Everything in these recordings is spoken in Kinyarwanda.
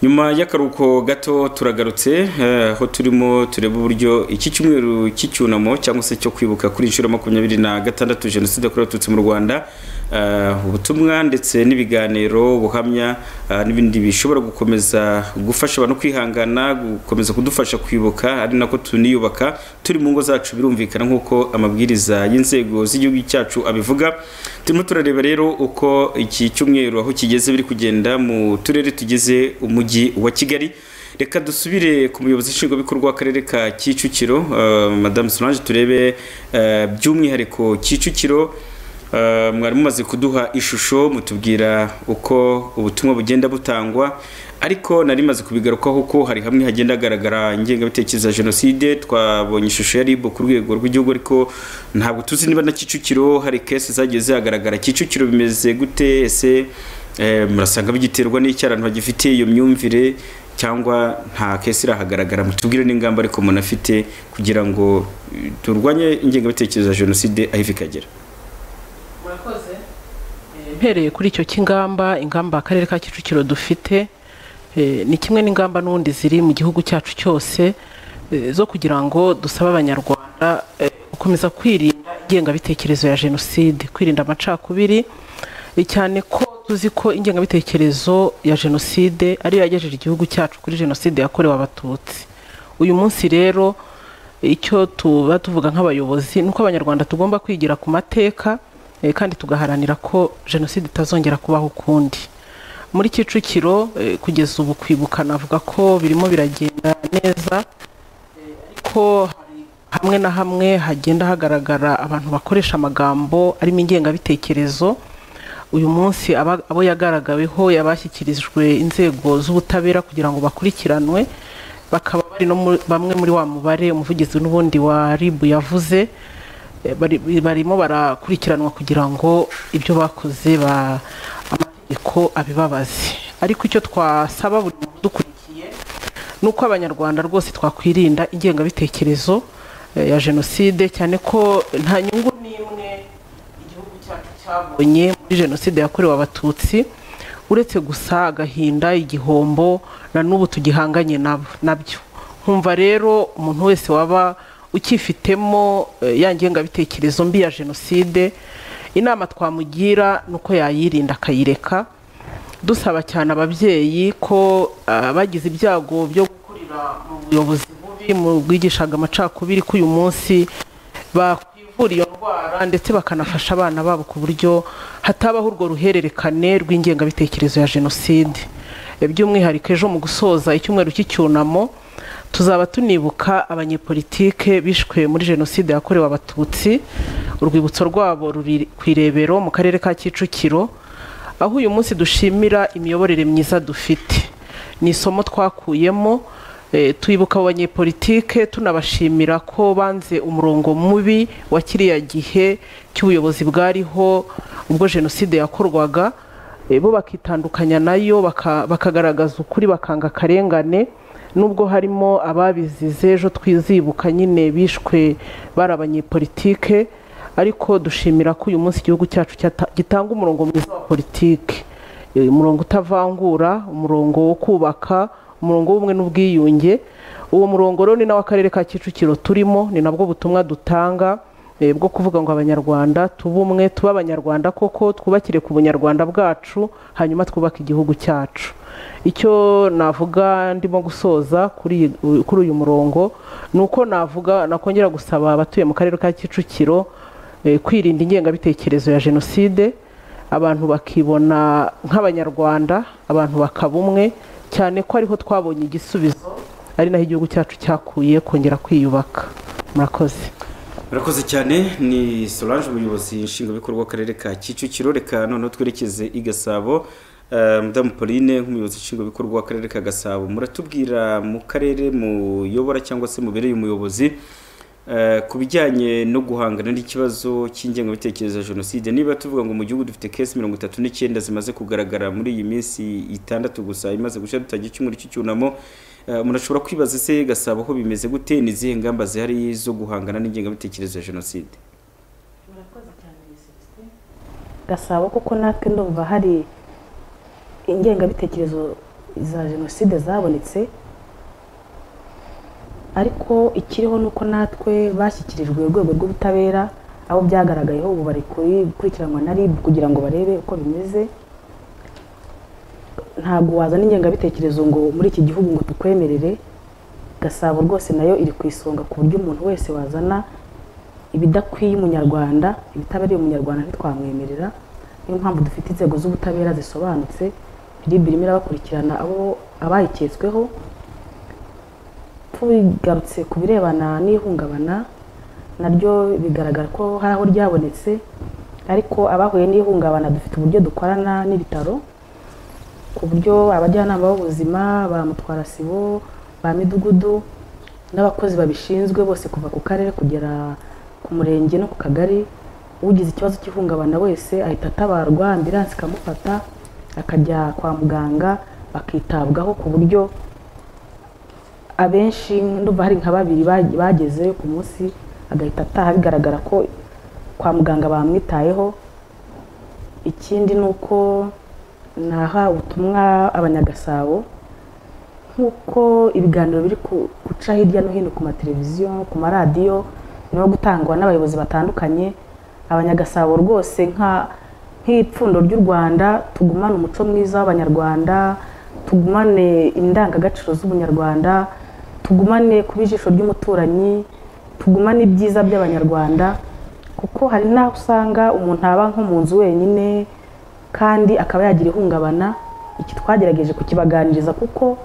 nyuma y'akaruhuko gato turagarutse aho turimo tureba uburyo iki cyumweru cy'icyunamo cyangwa se cyo kwibuka kuri inshuro makumyabiri na gatandatu jenoside yakorewe abatutsi mu rwanda ubutumwa ndetse n'ibiganiro ubuhamya n'ibindi bishobora gukomeza gufasha abantu kwihangana gukomeza kudufasha kwibuka ari nako tuniyubaka turi mu ngo zacu birumvikana nk'uko amabwiriza y'inzego z'igihugu cyacu abivuga turimo turareba rero uko iki cyumweru aho kigeze biri kugenda mu turere tugize umujyi wa kigali reka dusubire ku muyobozi nshingwabikorwa w'akarere ka kicukiro madamu solange turebe by'umwihariko kicukiro mwari mumaze kuduha ishusho mutubwira uko ubutumwa bugenda butangwa ariko nari maze kubigarukaho ko hari hamwe hagenda hagaragara ingengabitekerezo ya jenoside twabonye ishusho ya ribu ku rwego rw'igihugu ariko ntabwo tuzi niba na kicukiro hari kese zagiye zihagaragara kicukiro bimeze gute ese murasanga bigiterwa n'icyo abantu bagifite iyo myumvire cyangwa nta kese irahagaragara mutubwire n'ingamba ariko umuntu afite kugira ngo turwanye ingengabitekerezo ya jenoside aho iva ikagera murakoze mpereye kuri icyo cy'ingamba ingamba akarere ka kicukiro dufite ni kimwe n'ingamba n'ubundi ziri mu gihugu cyacu cyose zo kugira ngo dusabe abanyarwanda gukomeza kwirinda ingengabitekerezo ya jenoside kwirinda amacakubiri cyane ko tuzi ko ingengabitekerezo ya jenoside ariyo yagejeje igihugu cyacu kuri jenoside yakorewe abatutsi uyu munsi rero icyo tuba tuvuga nk'abayobozi ni uko abanyarwanda tugomba kwigira ku mateka kandi tugaharanira ko jenoside itazongera kubaho ukundi muri kicukiro kugeza ubu kwibuka navuga ko birimo biragenda neza ariko hamwe na hamwe hagenda hagaragara abantu bakoresha amagambo arimo ingengabitekerezo uyu munsi abo yagaragaweho yabashyikirijwe inzego z'ubutabera kugira ngo bakurikiranwe bakaba bari no bamwe muri wa mubare umuvugizi n'ubundi wa ribu yavuze barimo barakurikiranwa kugira ngo ibyo bakoze amategeko abibabaze ariko icyo twasaba buri muntu udukurikiye ni uko abanyarwanda rwose twakwirinda ingengabitekerezo ya jenoside cyane ko nta nyungu n'imwe igihugu cyacu cyabonye muri jenoside yakorewe abatutsi uretse gusa agahinda igihombo na n'ubu tugihanganye nabyo nkumva rero umuntu wese waba ukifitemo ya ngengabitekerezo mbi ya jenoside inama twamugira ni uko yayirinda akayireka dusaba cyane ababyeyi ko bagize ibyago byo gukurira mu buyobozi bubi mu bwigishaga amacakubiri ko uyu munsi bakwivura iyo ndwara ndetse bakanafasha abana babo ku buryo hatabaho urwo ruhererekane rw'ingengabitekerezo ya jenoside by'umwihariko ejo mu gusoza icyumweru cy'icyunamo tuzaba tunibuka abanyepolitike bishwe muri jenoside yakorewe abatutsi urwibutso rwabo ruri ku irebero mu karere ka kicukiro aho uyu munsi dushimira imiyoborere myiza dufite ni isomo twakuyemo twibuka abo banyepolitike tunabashimira ko banze umurongo mubi wa kiriya gihe cy'ubuyobozi bwariho ubwo jenoside yakorwaga bo bakitandukanya nayo bakagaragaza ukuri bakanga akarengane nubwo harimo ababizize ejo twizibuka nyine bishwe bari abanyepolitike ariko dushimira ko uyu munsi igihugu cyacu gitanga umurongo mwiza wa politiki umurongo utavangura umurongo wo kubaka umurongo w'ubumwe n'ubwiyunge uwo murongo rero ni n'akarere ka kicukiro turimo ni nabwo butumwa dutanga bwo kuvuga ngo abanyarwanda tube umwe tube abanyarwanda koko twubakire ku bunyarwanda bwacu hanyuma twubake igihugu cyacu icyo navuga ndimo gusoza kuri uyu murongo ni uko navuga nakongera gusaba abatuye mu karere ka kicukiro kwirinda ingengabitekerezo ya jenoside abantu bakibona nk'abanyarwanda abantu bakaba umwe cyane ko ariho twabonye igisubizo ari naho igihugu cyacu cyakuye kongera kwiyubaka murakoze murakoze cyane ni solange umuyobozi nshingwabikorwa w'akarere ka kicukiro reka noneho twerekeze i gasabo mudamu pauline nk'umuyobozi nshingwabikorwa w'akarere ka gasabo muratubwira mu karere muyobora cyangwa se mubereye umuyobozi ku bijyanye no guhangana n'ikibazo cy'ingengabitekerezo ya jenoside niba tuvuga ngo mu gihugu dufite kesi mirongo itatu n'icyenda zimaze kugaragara muri iyi minsi itandatu gusa imaze gushya dutangiye icyumweru cy'icyunamo umuntu ashobora kwibaza ese gasabo aho bimeze gute ni izihe ngamba zihari zo guhangana n'ingengabitekerezo ya jenoside gasabo kuko natwe ndumva hari ingengabitekerezo za jenoside zabonetse ariko ikiriho ni uko natwe bashyikirijwe urwego rw'ubutabera abo byagaragayeho ubu bari kuri- gukurikiranwa na rib kugira ngo barebe uko bimeze ntabwo wazana ingengabitekerezo ngo muri iki gihugu ngo tukwemerere gasabo rwose nayo iri ku isonga ku buryo umuntu wese wazana ibidakwiye umunyarwanda ibitabereye umunyarwanda ntitwamwemerera niyo mpamvu dufite inzego z'ubutabera zisobanutse rib irimo irabakurikirana abo abayiketsweho tubigarutse ku birebana n'ihungabana naryo bigaragara ko hari aho ryabonetse ariko abahuye n'ihungabana dufite uburyo dukorana n'ibitaro ku buryo abajyanama b'ubuzima ba mutwarasibo ba midugudu n'abakozi babishinzwe bose kuva ku karere kugera ku murenge no ku kagari ugize ikibazo cy'ihungabana wese ahita atabarwa ambiransi ikamufata akajya kwa muganga akitabwaho ku buryo abenshi ndumva hari nka babiri bag- bageze ku munsi agahita ataha bigaragara ko kwa muganga bamwitayeho ikindi ni uko naha ubutumwa abanyagasabo nk'uko ibiganiro biri ku- guca hirya no hino ku mateleviziyo ku maradiyo no gutangwa n'abayobozi batandukanye abanyagasabo rwose nka nk'ipfundo ry'u rwanda tugumane umuco mwiza w'abanyarwanda tugumane indangagaciro z'ubunyarwanda tugumane kuba ijisho ry'umuturanyi tugumane ibyiza by'abanyarwanda kuko hari n'aho usanga umuntu aba nko mu nzu wenyine kandi akaba yagira ihungabana iki twagerageje kukibaganiriza kuko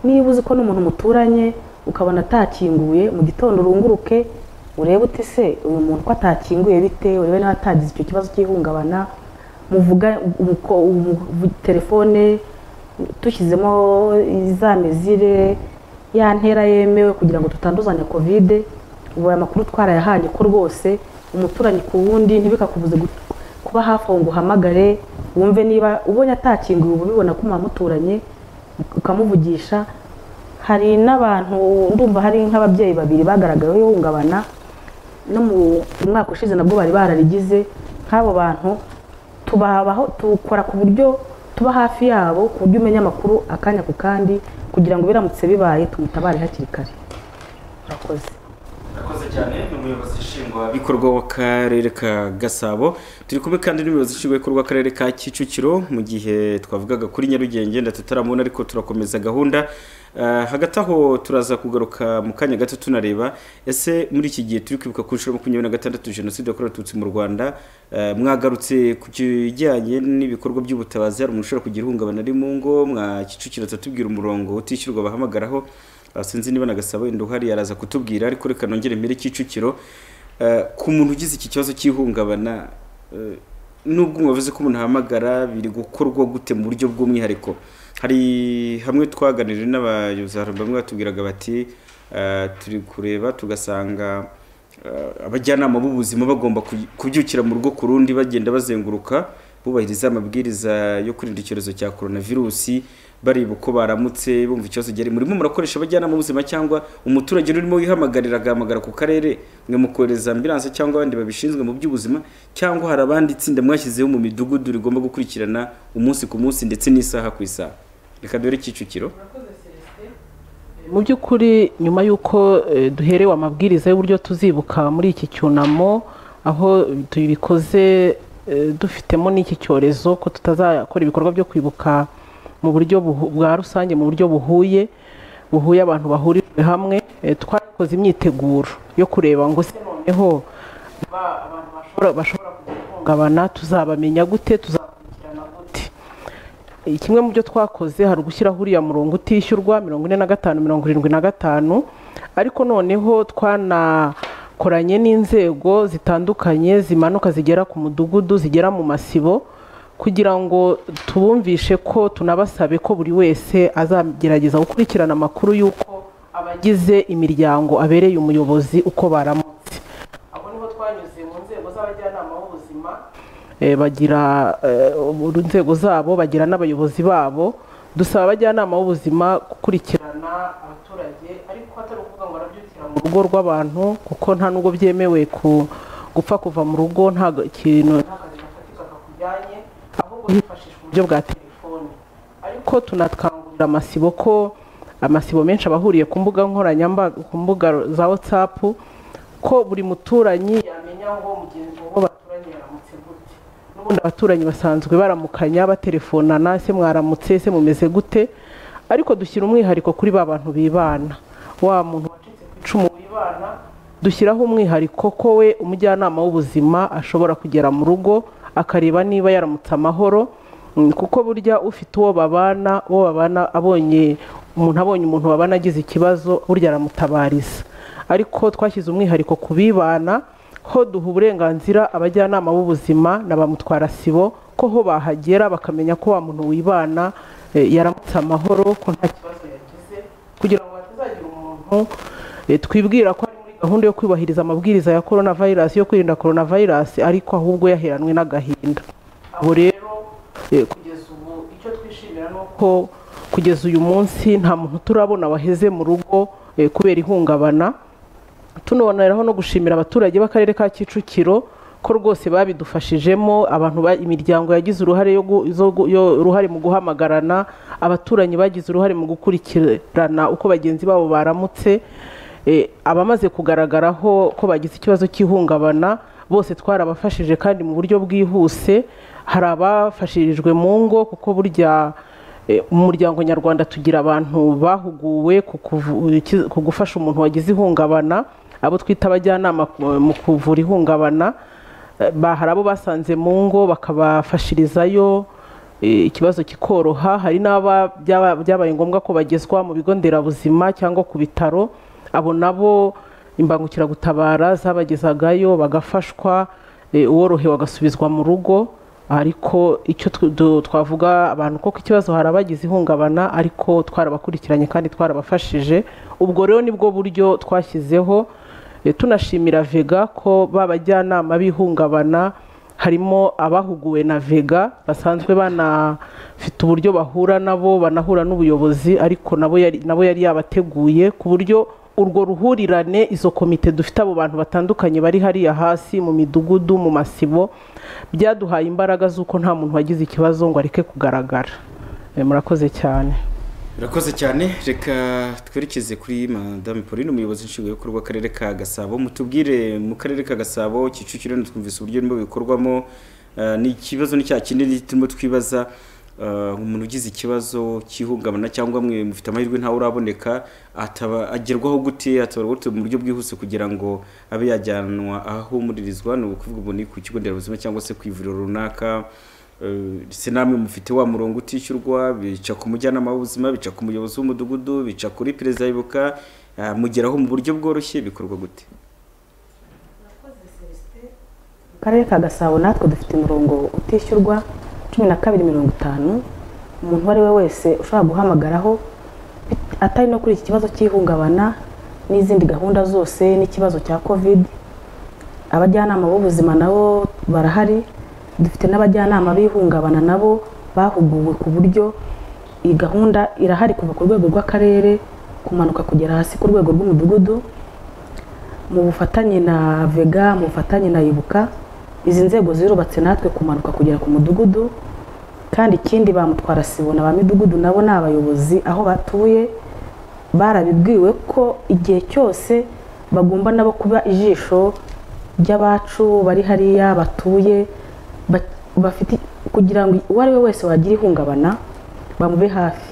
niba uzi ko n'umuntu muturanye ukabona atakinguye mu gitondo urunguruke urebe uti se uyu muntu ko atakinguye bite urebe niba atagize icyo kibazo cy'ihungabana muvuga umuko- umu- vu- telefone dushyizemo za mezire ya ntera yemewe kugira ngo tutanduzanya kovide ubu aya makuru twarayahanye ko rwose umuturanyi ku wundi ntibikakubuze gu- kuba hafi aho ngo uhamagare wumve niba ubonye atakinguye uba ubibona ko muturanye ukamuvugisha hari n'abantu ndumva hari nk'ababyeyi babiri bagaragayeho ihungabana no mu mwaka ushize nabwo bari bararigize nk'abo bantu tubabaho tukora ku buryo tuba hafi yabo ku buryo umenya amakuru akanya ku kandi kugira ngo biramutse bibaye tumutabare hakiri kare murakoze Murakoze cyane ni umuyobozi nshingwabikorwa w'akarere ka gasabo turi kumwe kandi n'umuyobozi nshingwabikorwa w'akarere ka kicukiro mu gihe twavugaga kuri nyarugenge tutaramuona ariko turakomeza gahunda Eh, hagati aho turaza kugaruka mu kanya gato tunareba ese muri iki gihe turi kwibuka ku nshuro makumyabiri na gatandatu jenoside yakorewe abatutsi mu rwanda eh, mwagarutse ku kijyanye n'ibikorwa by'ubutabazi hari umuntu ushobora kugira ihungabana ari mu ngo mwa kicukiro atubwira umurongo utishyurwa bahamagaraho Ah, sinzi niba nagasaba wenda uhari araza kutubwira ariko reka nongere mbere kicukiro Eh, ku muntu ugize iki kibazo cy'ihungabana eh, nubwo mwavuze ko umuntu ahamagara biri gukorwa gute mu buryo bw'umwihariko hari hamwe twaganiriye n'abayobozi hari bamwe batubwiraga bati eh, turi kureba tugasanga eh, abajyanama b'ubuzima bagomba kuy- kubyukira mu rugo ku rundi bagenda bazenguruka bubahiriza amabwiriza yo kwirinda icyorezo cya coronavirusi bareba uko baramutse bumva ikibazo gihari murimo murakoresha abajyanama b'ubuzima cyangwa umuturage urimo wihamagarira agahamagara ku karere mwe mukohereza ambilanse cyangwa abandi babishinzwe mu by'ubuzima cyangwa hari abandi tsinda mwashyizeho mu midugudu rigomba gukurikirana umunsi ku munsi ndetse n'isaha ku isaha reka dore kicukiro mu by'ukuri nyuma y'uko eh, duherewe amabwiriza y'uburyo tuzibuka muri iki cyunamo aho tubikoze eh, dufitemo n'iki cyorezo ko tutazakora ibikorwa byo kwibuka mu buryo buhu- bwa rusange mu buryo buhuye buhuye abantu bahurijwe hamwe eh, twakoze imyiteguro yo kureba ngo se noneho ba- abantu bashobora- bashobora kugira ihungabana tuzabamenya gute tuzabakurikirana gute Eh, kimwe mu byo twakoze hari ugushyiraho uriya murongo utishyurwa mirongo ine na gatanu mirongo irindwi na gatanu ariko noneho twanakoranye n'inzego zitandukanye zimanuka zigera ku mudugudu zigera mu masibo kugira ngo tubumvishe ko tunabasabe ko buri wese azagerageza gukurikirana amakuru y'uko abagize imiryango abereye umuyobozi uko baramutse abo niho twanyuze mu nzego z'abajyanama b'ubuzima eh, bagira eh, ubu- inzego zabo bagira n'abayobozi babo dusaba abajyanama b'ubuzima gukurikirana abaturage ariko atari ukuvuga ngo barabyukira mu rugo rw'abantu kuko nta nubwo byemewe ku gupfa kuva mu rugo nta ga- kintu nta kazi gafatika kakujyanye ahubwo hifashishwa uburyo bwa telefoni ariko tunakangurira amasibo ko amasibo menshi aba ahuriye ku mbuga nkoranyambaga ku mbuga za watsapu ko buri muturanyi yamenya ngo mugenzi we baturanye yaramutse gute n'ubundi abaturanyi basanzwe baramukanya batelefonana ese mwaramutse ese mumeze gute ariko dushyira umwihariko kuri ba bantu bibana wa muntu wacitse ku icumu wibana dushyiraho umwihariko ko we umujyanama w'ubuzima ashobora kugera mu rugo akareba niba yaramutse amahoro Mm, kuko burya ufite uwo babana uwo babana abonye umuntu abonye umuntu babana agize ikibazo burya aramutabariza ariko twashyize umwihariko ku bibana ho duha uburenganzira abajyanama b'ubuzima na ba mutwarasibo ko ho bahagera bakamenya ko wa muntu wibana eh, yaramutse amahoro ko nta kibazo yagize kugira ngo hatazagira umuntu eh, twibwira ko ari muri gahunda yo kwibahiriza amabwiriza ya korona vayirasi yo kwirinda korona vayirasi ariko ahubwo yaheranwe n'agahinda abo rero Eh, kugeza ubu icyo twishimira ni uko kugeza uyu munsi nta muntu turabona waheze mu rugo eh, kubera ihungabana tunoneraho no gushimira abaturage b'akarere ka kicukiro ko rwose babidufashijemo abantu ba- imiryango yagize uruhare yo gu- zo gu- yo- uruhare mu guhamagarana abaturanyi bagize uruhare mu gukurikirana uko bagenzi babo baramutse Eh, abamaze kugaragaraho ko bagize ikibazo cy'ihungabana bose twarabafashije kandi mu buryo bwihuse hari abafashirijwe mu ngo kuko burya eh, mu muryango nyarwanda tugira abantu bahuguwe ku kuvu- ki- ku gufasha umuntu wagize ihungabana abo twita abajyanama ku- mu kuvura ihungabana Eh, ba- hari abo basanze mu ngo bakabafashirizayo eh, ikibazo kikoroha hari n'aba byaba- byabaye ngombwa ko bagezwa mu bigo nderabuzima cyangwa ku bitaro abo nabo imbangukiragutabara zabagezagayo bagafashwa eh, uworohewe agasubizwa mu rugo ariko icyo tw- du- twavuga abantu koko ikibazo hari abagize ihungabana ariko twarabakurikiranye kandi twarabafashije ubwo rero nibwo buryo twashyizeho Eh, tunashimira vega ko babajyanama b'ihungabana harimo abahuguwe na vega basanzwe banafite uburyo bahura nabo banahura n'ubuyobozi ariko nabo yari, nabo yari yabateguye ku buryo urwo ruhurirane izo komite dufite abo bantu batandukanye bari hariya hasi mu midugudu mu masibo byaduhaye imbaraga z'uko nta muntu wagize ikibazo ngo areke kugaragara Eh, murakoze cyane urakoze cyane reka twerekeze kuri madame pauline umuyobozi nshingwabikorwa w'akarere ka gasabo mutubwire mu karere ka gasabo kicukiro twumvise uburyo birimo bikorwamo eh, ni ikibazo ni cya kinini turimo twibaza eh, umuntu ugize ikibazo cy'ihungabana cyangwa mwe mufite amahirwe ntawe uraboneka ataba agerwaho gute atabarwa gute mu buryo bwihuse kugira ngo abe yajyanwa ahumurizwa ni ukuvuga ubu ni ku kigo nderabuzima cyangwa se ku ivuriro runaka Eh, se namwe mufite wa murongo utishyurwa bica ku mujyanama w'ubuzima bica ku muyobozi w'umudugudu bica kuri perezida yibuka eh, mugeraho mu buryo bworoshye bikorwa gute mu karere ka gasabo natwe dufite umurongo utishyurwa cumi na kabiri mirongo itanu umuntu uwo ari we wese ushobora guhamagaraho bit- atari no kuri iki kibazo cy'ihungabana n'izindi gahunda zose n'ikibazo cya kovide abajyanama b'ubuzima nabo barahari dufite n'abajyanama b'ihungabana nabo bahuguwe ku buryo iyi gahunda irahari kuva ku rwego rw'akarere kumanuka kugera hasi ku rwego rw'umudugudu mu bufatanye na vega mu bufatanye na ibuka izi nzego zirubatse natwe kumanuka kugera ku mudugudu kandi ikindi bamutwara sibona ba midugudu nabo ni abayobozi aho batuye barabibwiwe ko igihe cyose bagomba nabo kuba ijisho ry'abacu bari hariya batuye ba- bafite kugira ngo uwo ari we wese wagira ihungabana bamube hafi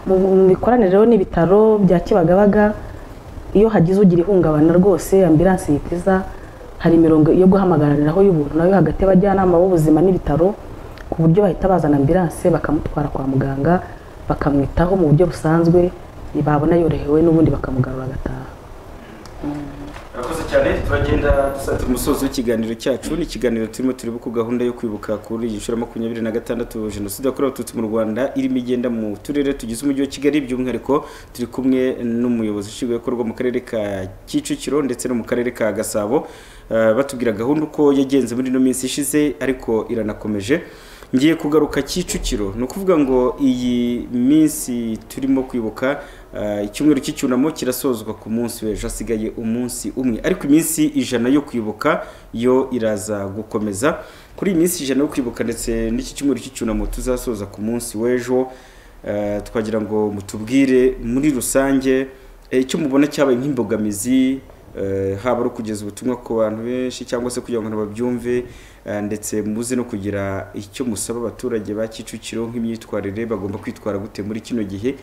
mu mu mikoranire rero n'ibitaro bya kibagabaga iyo hagize ugira ihungabana rwose ambilanse yitiza hari imirongo yo guhamagariraho y'ubuntu nayo hagati y'abajyanama b'ubuzima n'ibitaro ku buryo bahita bazana ambilanse bakamutwara kwa muganga bakamwitaho mu buryo busanzwe babona yorohewe n'ubundi bakamugarura agataha urakoze cyane turagenda dusanze umusozo w'ikiganiro cyacu ni ikiganiro turimo tureba ku gahunda yo kwibuka kuri iyi nshuro ya makumyabiri na gatandatu jenoside yakorewe abatutsi mu rwanda irimo igenda mu turere tugize umujyi wa kigali by'umwihariko turi kumwe n'umuyobozi nshingwabikorwa mu karere ka kicukiro ndetse no mu karere ka gasabo eh, batubwira gahunda uko yagenze muri ino minsi ishize ariko iranakomeje ngiye kugaruka kicukiro ni ukuvuga ngo iyi minsi turimo kwibuka eh, icyumweru cy'icyunamo kirasozwa ku munsi w'ejo hasigaye umunsi umwe ariko iminsi ijana yo kwibuka yo iraza gukomeza kuri iyi minsi ijana yo kwibuka ndetse n'iki cyumweru cy'icyunamo tuzasoza ku munsi w'ejo eh, twagira ngo mutubwire muri rusange eh, icyo mubona cyabaye nk'imbogamizi eh, haba ari ukugeza ubutumwa ku bantu benshi cyangwa se kugira ngo ntibabyumve eh, ndetse muze no kugira icyo musaba abaturage ba kicukiro nk'imyitwarire bagomba kwitwara gute muri kino gihe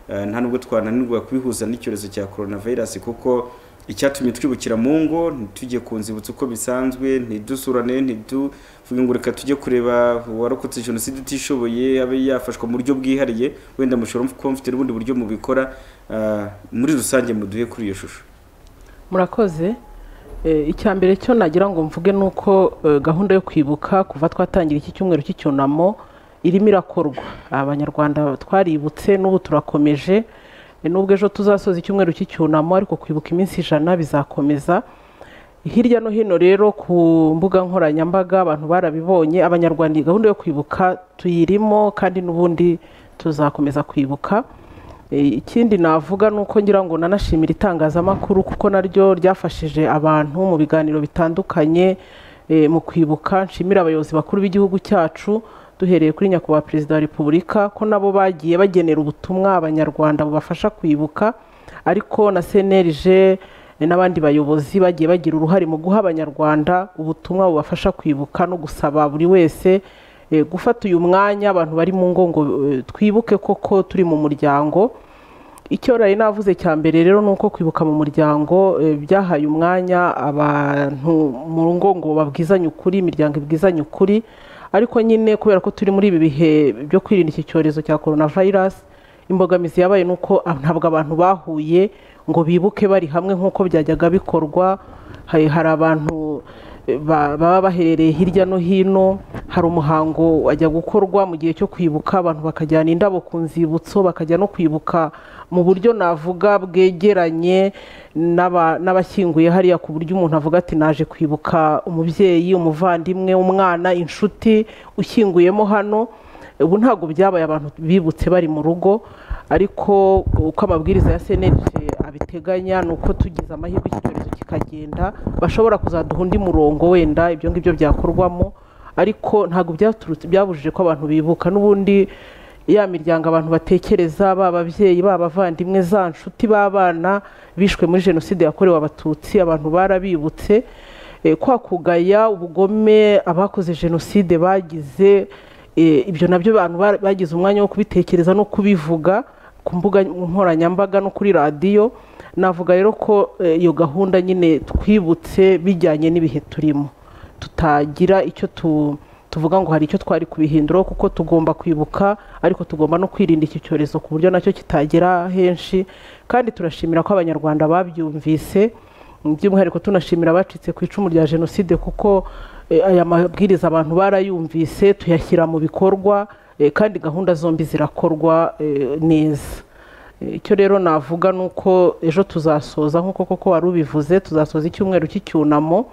Eh, nta nubwo twananirwa kubihuza n'icyorezo cya coronavirus kuko icyatumye twibukira mu ngo ntitujye ku nzibutso uko bisanzwe ntidusurane ntituvuge ngo reka tujye kureba uwarokotse jenoside utishoboye abe yafashwa mu buryo bwihariye wenda mushobora kuba mufite n'ubundi buryo mubikora eh, muri rusange muduhe kuri iyo shusho murakoze Eh, icya mbere cyo nagira ngo mvuge ni uko eh, gahunda yo kwibuka kuva twatangira iki cyumweru cy'icyunamo irimo irakorwa abanyarwanda twaributse n'ubu turakomeje Eh, nubwo ejo tuzasoza icyumweru cy'icyunamo ariko kwibuka iminsi ijana bizakomeza hirya no hino rero ku mbuga nkoranyambaga abantu barabibonye abanyarwanda iyi gahunda yo kwibuka tuyirimo kandi n'ubundi tuzakomeza kwibuka E, ikindi navuga ni uko ngira ngo nanashimira itangazamakuru kuko naryo ryafashije abantu mu biganiro bitandukanye e, mu kwibuka nshimira abayobozi bakuru b'igihugu cyacu duhereye kuri nyakubahwa perezida wa repubulika ko nabo bagiye bagenera ubutumwa abanyarwanda bubafasha kwibuka ariko na senerije n'abandi bayobozi bagiye bagira uruhare mu guha abanyarwanda ubutumwa bubafasha kwibuka no gusaba buri wese eh, gufata uyu mwanya abantu bari mu ngo ngo eh, twibuke koko turi mu muryango icyo nari navuze cya mbere rero ni uko kwibuka mu muryango eh, byahaye umwanya abantu mu ngo ngo babwizanye ukuri imiryango ibwizanye ukuri ariko nyine kubera ko turi muri ibi bihe byo kwirinda iki cyorezo cya coronavirus imbogamizi yabaye ni uko ah, ntabwo abantu bahuye ngo bibuke bari hamwe nk'uko byajyaga bikorwa hari hari abantu eh, ba- baba baherereye hirya no hino hari umuhango wajya gukorwa mu gihe cyo kwibuka abantu bakajyana indabo ku nzibutso bakajya no kwibuka mu buryo navuga bwegeranye n'aba- n'abashyinguye hariya ku buryo umuntu avuga ati naje kwibuka umubyeyi umuvandimwe umwana inshuti ushyinguyemo hano ubu ntabwo byabaye abantu bibutse bari mu rugo ariko uko amabwiriza ya senete abiteganya ni uko tugize amahirwe icyorezo kikagenda bashobora kuzaduha undi murongo wenda ibyo ngibyo byakorwamo ariko ntabwo byaturutse byabujije ko abantu bibuka n'ubundi ya miryango abantu batekereza baba ababyeyi baba abavandimwe za nshuti b'abana bishwe muri jenoside yakorewe abatutsi abantu barabibutse Eh, kwakugaya ubugome abakoze jenoside bagize eh, ibyo nabyo abantu ba- bagize umwanya wo kubitekereza no kubivuga ku mbuga nkoranyambaga no kuri radiyo navuga rero ko eh, iyo gahunda nyine twibutse bijyanye n'ibihe turimo tutagira icyo tu tuvuga ngo hari icyo twari kubihindura kuko tugomba kwibuka ariko tugomba no kwirinda iki cyorezo ku buryo nacyo kitagera henshi kandi turashimira ko abanyarwanda babyumvise by'umwihariko tunashimira abacitse ku icumu rya jenoside kuko eh, aya mabwiriza abantu barayumvise tuyashyira mu bikorwa eh, kandi gahunda zombi zirakorwa eh, neza Eh, icyo rero navuga ni uko ejo tuzasoza nk'uko koko wari ubivuze tuzasoza icyumweru cy'icyunamo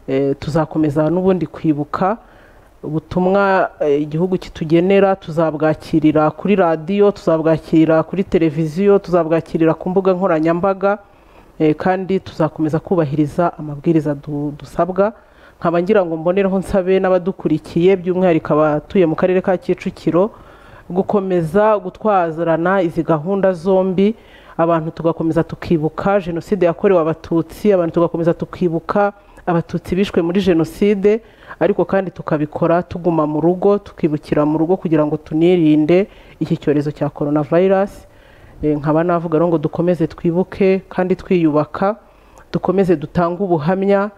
Eh, tuzakomeza n'ubundi kwibuka ubutumwa eh, igihugu kitugenera tuzabwakirira kuri radiyo tuzabwakirira kuri televiziyo tuzabwakirira ku mbuga nkoranyambaga eh, kandi tuzakomeza kubahiriza amabwiriza du- dusabwa nkaba ngira ngo mbonereho nsabe n'abadukurikiye by'umwihariko abatuye mu karere ka kicukiro gukomeza gutwazarana izi gahunda zombi abantu tugakomeza tukibuka jenoside yakorewe abatutsi abantu tugakomeza tukibuka abatutsi bishwe muri jenoside ariko kandi tukabikora tuguma mu rugo tukibukira mu rugo kugira ngo tunirinde iki cyorezo cya coronavirus Eh, nkaba navuga rero ngo dukomeze twibuke kandi twiyubaka dukomeze dutange ubuhamya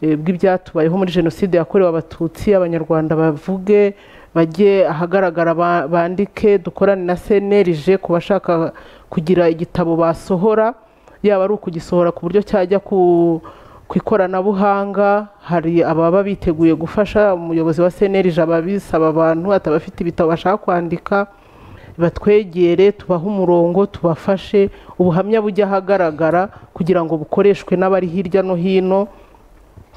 eh, bw'ibyatubayeho muri jenoside yakorewe abatutsi abanyarwanda bavuge bajye ahagaragara ba- bandike dukorane na senerije ku bashaka kugira igitabo basohora yaba ari ukugisohora ku buryo cyajya ku ku ikoranabuhanga hari ababa biteguye gufasha umuyobozi wa senerije ababisaba abantu atabafite ibitabo bashaka kwandika batwegere tubahe umurongo tubafashe ubuhamya bujya ahagaragara kugira ngo bukoreshwe n'abari hirya no hino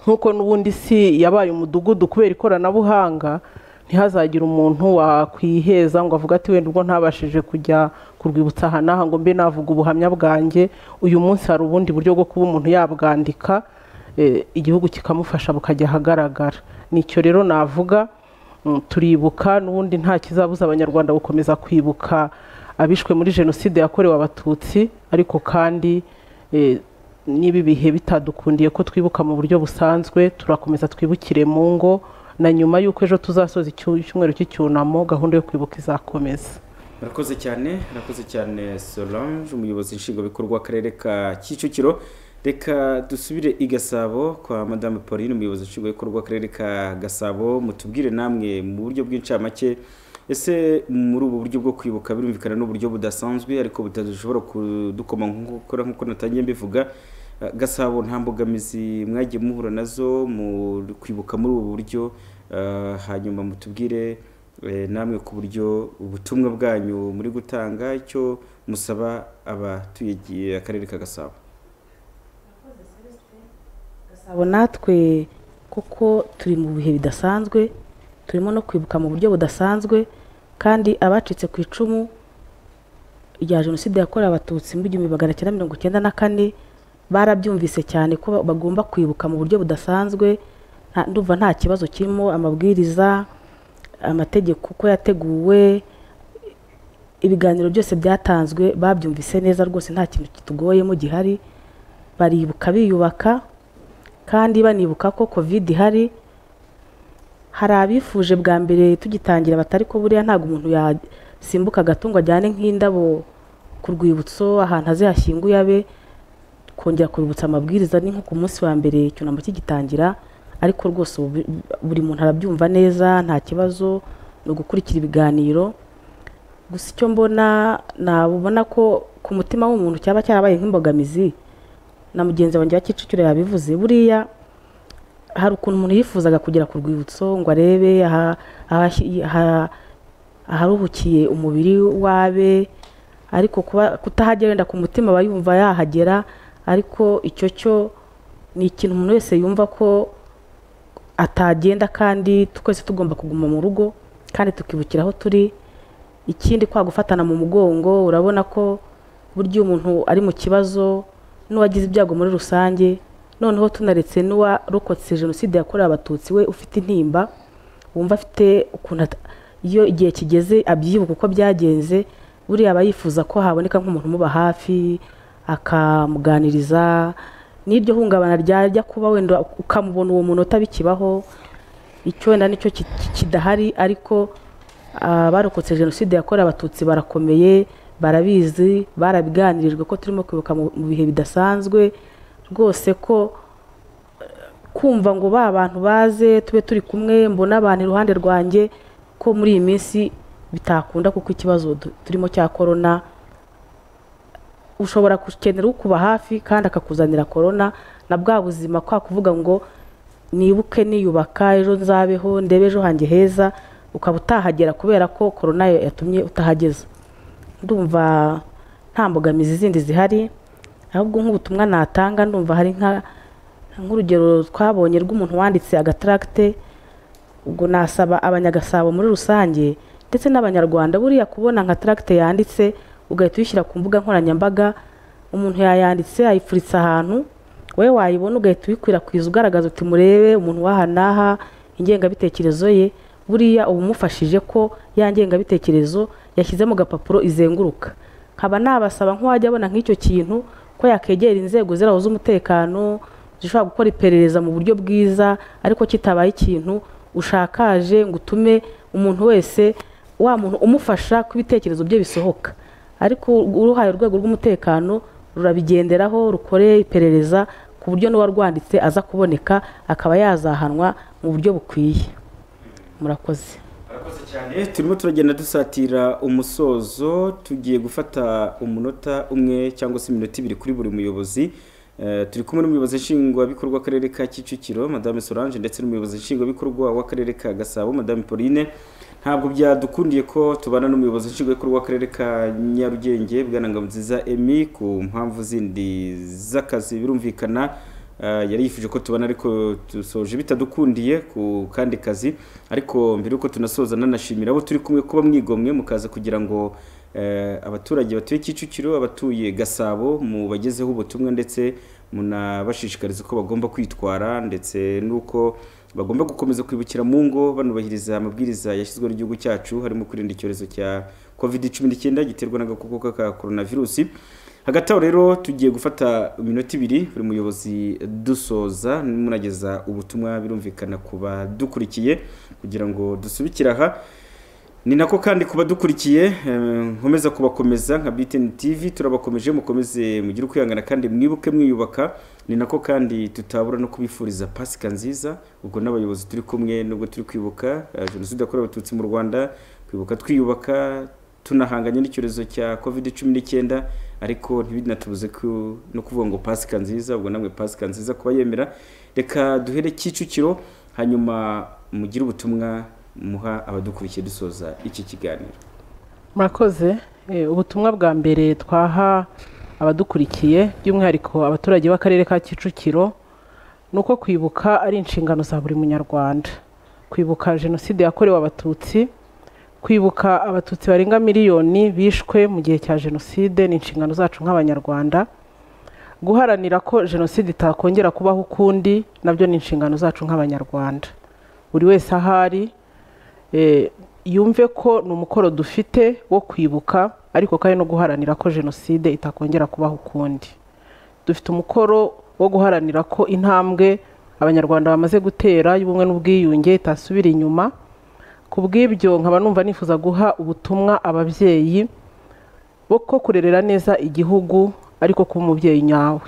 nk'uko n'ubundi si yabaye umudugudu kubera ikoranabuhanga ntihazagire umuntu wakwiheza ngo avuge ati wenda ubwo ntabashije kujya ku rwibutso aha n'aha ngo mbe navuga ubuhamya bwanjye uyu munsi hari ubundi buryo bwo kuba umuntu yabwandika eh, igihugu kikamufasha bukajya ahagaragara nicyo rero navuga Mm, turibuka n'ubundi nta kizabuza abanyarwanda gukomeza kwibuka abishwe muri jenoside yakorewe abatutsi ariko kandi eh, niba ibihe bitadukundiye ko twibuka mu buryo busanzwe turakomeza twibukire mu ngo na nyuma y'uko ejo tuzasoza icyu- icyumweru cy'icyunamo gahunda yo kwibuka izakomeza murakoze cyane murakoze cyane solange umuyobozi nshingwabikorwa w'akarere ka kicukiro reka dusubire i gasabo kwa madame pauline umuyobozi nshingwabikorwa w'akarere ka gasabo mutubwire namwe mu buryo bw'incamake ese muri ubu buryo bwo kwibuka birumvikana ni uburyo budasanzwe ariko butabishobora kudukoma nk'ukora nk'uko natangiye mbivuga Eh, gasabo nta mbogamizi mwagiye muhura nazo mu kwibuka muri ubu buryo eh, hanyuma mutubwire Eh, namwe ku buryo ubutumwa bwanyu muri gutanga icyo musaba abatuye akarere ka gasabo gasabo natwe kuko turi mu bihe bidasanzwe turimo no kwibuka mu buryo budasanzwe kandi abacitse ku icumu rya jenoside yakorewe abatutsi mu igihumbi magana cyenda mirongo icyenda na kane barabyumvise cyane ko ba- bagomba kwibuka mu buryo budasanzwe nta- ndumva nta kibazo kirimo amabwiriza amategeko uko yateguwe ibiganiro byose byatanzwe babyumvise neza rwose nta kintu kituguyemo gihari baribuka biyubaka kandi banibuka ko covid ihari hari abifuje bwa mbere tugitangira batari ko buriya ntabwo umuntu yasimbuka agatungo ajyane nk'indabo ku rwibutso ahantu aze hashyinguye abe kongera kubibutsa amabwiriza ni nko ku munsi wa mbere icyunamo kigitangira ariko rwose ubu bi- buri muntu arabyumva neza nta kibazo ni ugukurikira ibiganiro gusa icyo mbona nabona ko ku mutima w'umuntu cyaba cyarabaye nk'imbogamizi na mugenzi wanjye wa Kicukiro yabivuze buriya hari ukuntu umuntu yifuzaga kugera ku rwibutso ngo arebe aha- ahashyi- aha- aharuhukiye umubiri wabe ariko kuba kutahagera wenda ku mutima aba yumva yahagera ariko icyo cyo ni ikintu umuntu wese yumva ko atagenda kandi twese tugomba kuguma mu rugo kandi tukibukira aho turi ikindi kwa gufatana mu mugongo urabona ko burya iyo umuntu ari mu kibazo n'uwagize ibyago muri rusange noneho tunaretse n'uwarokotse jenoside yakorewe abatutsi we ufite intimba wumva afite ukuntu at- iyo igihe kigeze abyibuka uko byagenze buriya aba yifuza ko haboneka nk'umuntu umuba hafi akamuganiriza n'iryo hungabana ryajya kuba wenda ukamubona uwo munota bikibaho icyo wenda nicyo ki- ki- kidahari ariko abarokotse jenoside yakorewe abatutsi barakomeye barabizi barabiganirijwe ko turimo kwibuka mu mu bihe bidasanzwe rwose ko kumva ngo ba bantu baze tube turi kumwe mbona abantu iruhande rwanjye ko muri iyi minsi bitakunda kuko ikibazo du- turimo cya korona ushobora gukenera ukuba hafi kandi akakuzanira korona na bwa buzima kwa kuvuga ngo nibuke niyubaka ejo nzabeho ndebe ejo hanjye heza ukaba utahagera kubera ko korona yatumye utahageza ndumva nta mbogamizi zindi zihari ahubwo nk'ubutumwa natanga ndumva hari nka nk'urugero twabonye rw'umuntu wanditse agataragite ubwo nasaba abanyagasabo muri rusange ndetse n'abanyarwanda buriya kubona nka taragite yanditse ugahita uyishyira ku mbuga nkoranyambaga umuntu yayanditse ayifuritse ahantu wowe wayibona ugahita uyikwirakwiza ugaragaza uti murebe umuntu w'aha n'aha ingengabitekerezo ye buriya uba umufashije ko ya ngengabitekerezo yashyize mu gapapuro izenguruka nkaba nabasaba nk'uwajya abona nk'icyo kintu ko yakegera inzego ziraho z'umutekano zishobora gukora iperereza mu buryo bwiza ariko kitabaye ikintu ushakaje ngo utume umuntu wese wa muntu umufasha ko ibitekerezo bye bisohoka ariko uruhaye urwego rw'umutekano rurabigenderaho rukore iperereza ku buryo n'uwarwanditse aza kuboneka akaba yazahanwa mu buryo bukwiye murakoze murakoze cyane turimo turagenda dusatira umusozo tugiye gufata umunota umwe cyangwa se iminota ibiri kuri buri muyobozi Eh, turi kumwe n'umuyobozi nshingwabikorwa w'akarere ka kicukiro madame solange ndetse n'umuyobozi nshingwabikorwa w'akarere ka gasabo madame pauline ntabwo byadukundiye ko tubana n'umuyobozi nshingwabikorwa w'akarere ka nyarugenge bwanangabo nziza emi ku mpamvu zindi z'akazi birumvikana Ah, yari yifuje ko tubona ariko dusoje bitadukundiye ku kandi kazi ariko mbere yuko tunasoza nanashimira abo turi kumwe kuba mwigomwe mukaza kugira ngo eh, abaturage batuye Kicukiro abatuye Gasabo mubagezeho ubutumwa ndetse munabashishikariza uko bagomba kwitwara ndetse n'uko bagomba gukomeza kwibukira mu ngo banubahiriza amabwiriza yashyizweho n'igihugu cyacu harimo kwirinda icyorezo cya covid cumi n'icyenda giterwa n'agakoko ka coronavirus hagati aho rero tugiye gufata iminota ibiri buri muyobozi dusoza munageza ubutumwa birumvikana ku badukurikiye kugira ngo dusubikire aha ni nako kandi kuba dukurikiye nkomeza kubakomeza nka BTN TV turabakomeje mukomeze mugire ukwihangana kandi mwibuke mwiyubaka ni nako kandi tutabura no kubifuriza pasika nziza ubwo n'abayobozi turi kumwe nubwo turi kwibuka eh, jenoside yakorewe abatutsi mu rwanda kwibuka twiyubaka tunahanganye n'icyorezo cya covid cumi n'icyenda ariko ntibinatubuze ku- no kuvuga ngo pasika nziza ubwo namwe pasika nziza kuba yemera reka duhere kicukiro hanyuma mugire ubutumwa muha abadukurikiye dusoza iki kiganiro murakoze Eh, ubutumwa bwa mbere twaha abadukurikiye by'umwihariko abaturage b'akarere ka kicukiro ni uko kwibuka ari inshingano za buri munyarwanda kwibuka jenoside yakorewe abatutsi kwibuka abatutsi barenga miliyoni bishwe mu gihe cya jenoside ni inshingano zacu nk'abanyarwanda guharanira ko jenoside itakongera kubaho ukundi nabyo ni inshingano zacu nk'abanyarwanda buri wese ahari eh, yumve ko ni umukoro dufite wo kwibuka ariko kandi no guharanira ko jenoside itakongera kubaho ukundi dufite umukoro wo guharanira ko intambwe abanyarwanda bamaze gutera y'ubumwe n'ubwiyunge itasubira inyuma ku bw'ibyo nkaba numva nifuza guha ubutumwa ababyeyi bo ko kurerera neza igihugu ariko kuba umubyeyi nyawe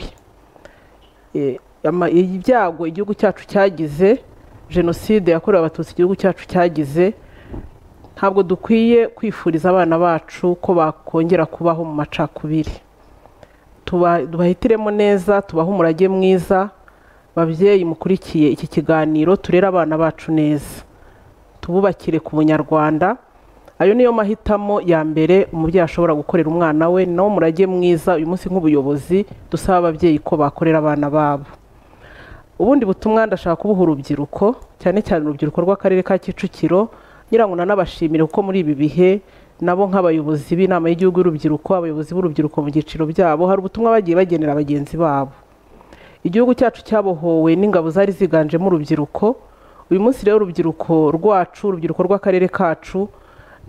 Eh, ama- ibyago igihugu cyacu cyagize jenoside yakorewe abatutsi igihugu cyacu cyagize ntabwo dukwiye kwifuriza abana bacu ko bakongera kubaho mu macakubiri Tuba- tubahitiremo neza tubahe umurage mwiza babyeyi mukurikiye iki kiganiro turere abana bacu neza tububakire ku bunyarwanda ayo niyo mahitamo ya mbere umubyeyi ashobora gukorera umwana we ni nawo murage mwiza uyu munsi nk'ubuyobozi dusaba ababyeyi ko bakorera abana babo ubundi butumwa ndashaka kubuha urubyiruko cyane cyane urubyiruko rw'akarere ka kicukiro ngira ngo nanabashimire kuko muri ibi bihe nabo nk'abayobozi b'inama y'igihugu y'urubyiruko abayobozi b'urubyiruko mu byiciro byabo hari ubutumwa bagiye bagenera bagenzi babo igihugu cyacu cyabohowe n'ingabo zari ziganjemo urubyiruko uyu munsi rero urubyiruko rwacu urubyiruko rw'akarere kacu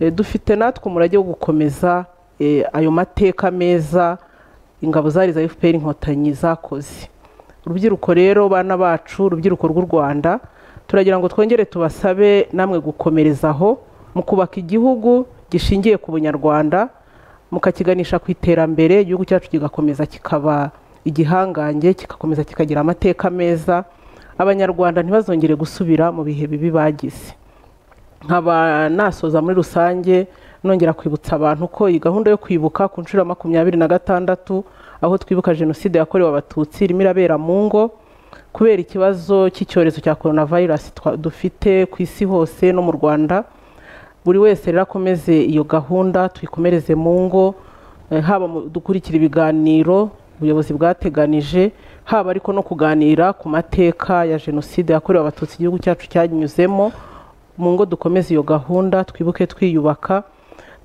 eh, dufite natwe umurage wo gukomeza eh, ayo mateka meza ingabo zari za fpr inkotanyi zakoze urubyiruko rero bana bacu urubyiruko rw'u rwanda turagira ngo twongere tubasabe namwe gukomerezaho mu kubaka igihugu gishingiye ku bunyarwanda mukakiganisha ku iterambere igihugu cyacu kigakomeza kikaba igihangange kigakomeza kikagira amateka meza abanyarwanda ntibazongere gusubira mu bihe bibi bagize nkaba nasoza muri rusange nongera kwibutsa abantu ko iyi gahunda yo kwibuka ku nshuro ya makumyabiri na gatandatu aho twibuka jenoside yakorewe abatutsi irimo irabera mu ngo kubera ikibazo cy'icyorezo cya coronavirus twa- dufite ku isi hose no mu rwanda buri wese rero akomeze iyo gahunda tuyikomereze mu ngo eh, haba mu dukurikira ibiganiro ubuyobozi bwateganije haba ariko no kuganira ku mateka ya jenoside yakorewe abatutsi igihugu cyacu cyanyuzemo mu ngo dukomeze iyo gahunda twibuke twiyubaka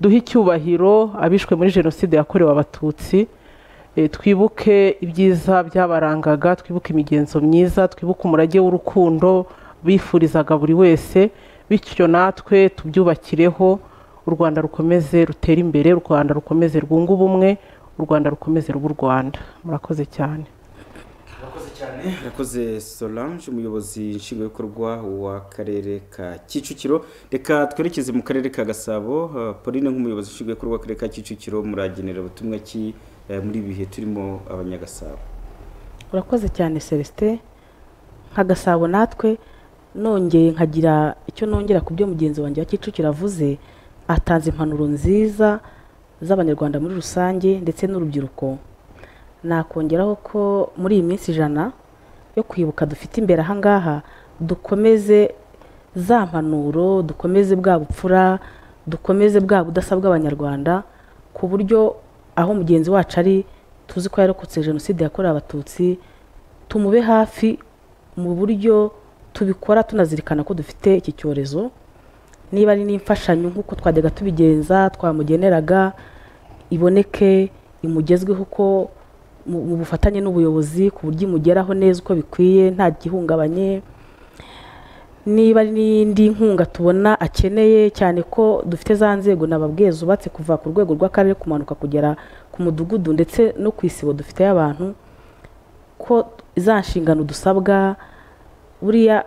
duhe icyubahiro abishwe muri jenoside yakorewe abatutsi Eh, twibuke ibyiza byabarangaga twibuke imigenzo myiza twibuke umurage w'urukundo bifurizaga buri wese bityo natwe tubyubakireho u rwanda rukomeze rutere imbere u rwanda rukomeze rwunga ubumwe u rwanda rukomeze ruba u rwanda murakoze cyane irakoze solange umuyobozi nshingwabikorwa w'akarere ka kicukiro reka twerekeze mu karere ka gasabo eh, pauline nk'umuyobozi nshingwabikorwa w'akarere ka kicukiro muragenera ubutumwa ki eh, muri ibi bihe turimo abanyagasabo urakoze cyane celestin nk'agasabo natwe nongeye nkagira icyo nongera ku byo mugenzi wanjye wa kicukiro avuze atanze impanuro nziza z'abanyarwanda muri rusange ndetse n'urubyiruko nakongeraho ko muri iyi minsi ijana yo kwibuka dufite imbere aha ngaha dukomeze za mpanuro dukomeze bwa bupfura dukomeze bwa budasa bw'abanyarwanda ku buryo aho mugenzi wacu ari tuzi ko yarokotse jenoside yakorewe abatutsi tumube hafi mu buryo tubikora tunazirikana ko dufite iki cyorezo niba ari n'imfashanyo nk'uko twajyaga tubigenza twamugeneraga iboneke imugezweho uko mu- mu bufatanye n'ubuyobozi ku buryo imugeraho neza uko bikwiye nta gihungabanye niba ari n'iyindi nkunga tubona akeneye cyane ko dufite za nzego nababwiye zubatse kuva ku rwego rw'akarere kumanuka kugera ku mudugudu ndetse no ku isibo dufite y'abantu ko za nshingano dusabwa buriya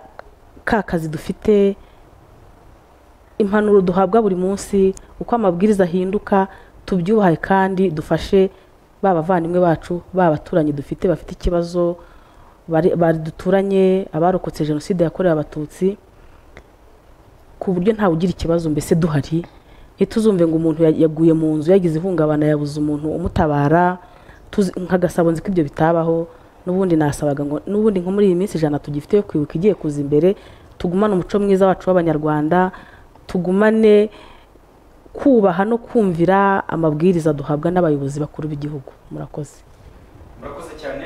ka kazi dufite impanuro duhabwa buri munsi uko amabwiriza ahinduka tubyubahe kandi dufashe ba bavandimwe bacu ba baturanyi dufite bafite ikibazo bari duturanye abarokotse jenoside yakorewe abatutsi ku buryo ntawe ugira ikibazo mbese duhari ntituzumve ngo umuntu yaguye mu nzu yagize ihungabana yabuze umuntu umutabara nka gasabo nzi ko ibyo bitabaho n'ubundi nasabaga ngo n'ubundi nko muri iyi minsi ijana tugifite yo kwibuka igiye kuza imbere tugumane umuco mwiza wacu w'abanyarwanda tugumane kubaha no kumvira amabwiriza duhabwa n'abayobozi bakuru b'igihugu murakoze murakoze cyane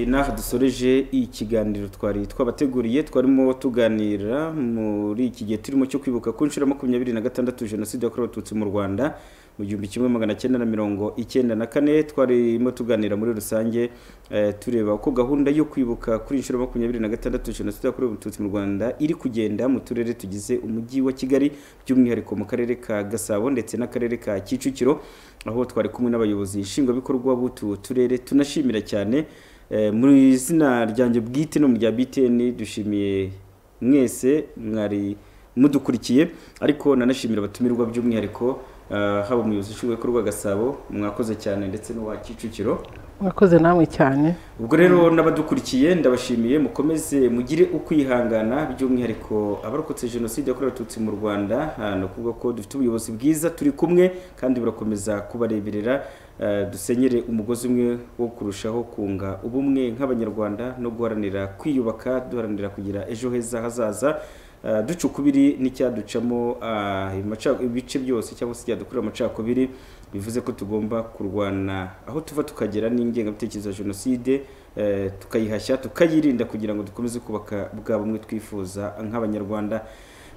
n'aha dusoreje ikiganiro twari twabateguriye twarimo tuganira muri iki gihe turimo cyo kwibuka ku nshuro makumyabiri na gatandatu jenoside yakorewe abatutsi mu rwanda mu gihumbi kimwe magana cyenda na mirongo icyenda na kane twarimo tuganira muri rusange tureba uko gahunda yo kwibuka kuri inshuro makumyabiri na gatandatu jenoside yakorewe abatutsi mu rwanda iri kugenda mu turere tugize umujyi wa kigali by'umwihariko mu karere ka gasabo ndetse n'akarere ka kicukiro aho twari kumwe n'abayobozi nshingwabikorwa b'utu turere tunashimira cyane mu izina ryanjye bwite no mu rya biteni dushimiye mwese mwari mudukurikiye ariko nanashimira abatumirwa by'umwihariko haba umuyobozi ushinzwe ko gasabo mwakoze cyane ndetse n'uwa kicukiro mwakoze namwe cyane ubwo rero n'abadukurikiye ndabashimiye mukomeze mugire ukwihangana by'umwihariko abarokotse jenoside yakorewe abatutsi mu rwanda ni ukuvuga ko dufite ubuyobozi bwiza turi kumwe kandi burakomeza kubareberera dusenyere umugozi umwe wo kurushaho kunga ubumwe nk'abanyarwanda no guharanira kwiyubaka duharanira kugira ejo heza hazaza duca ukubiri n'icyaducamo ibice byose cyangwa se icyadukurira amacakubiri bivuze ko tugomba kurwana aho tuva tukagera n'ingengabitekerezo ya jenoside tukayihashya tukayirinda kugira ngo dukomeze kubaka bwa bumwe twifuza nk'abanyarwanda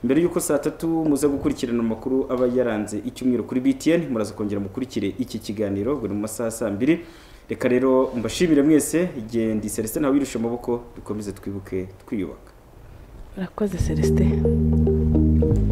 mbere y'uko saa tatu muza gukurikirana amakuru aba yaranze icyumweru kuri btn muraza kongera mukurikire iki kiganiro buri mu masaha saa mbiri reka rero mbashimire mwese igihe ndi celestin ntawe wirusha amaboko dukomeze twibuke twiyubaka murakoze celestin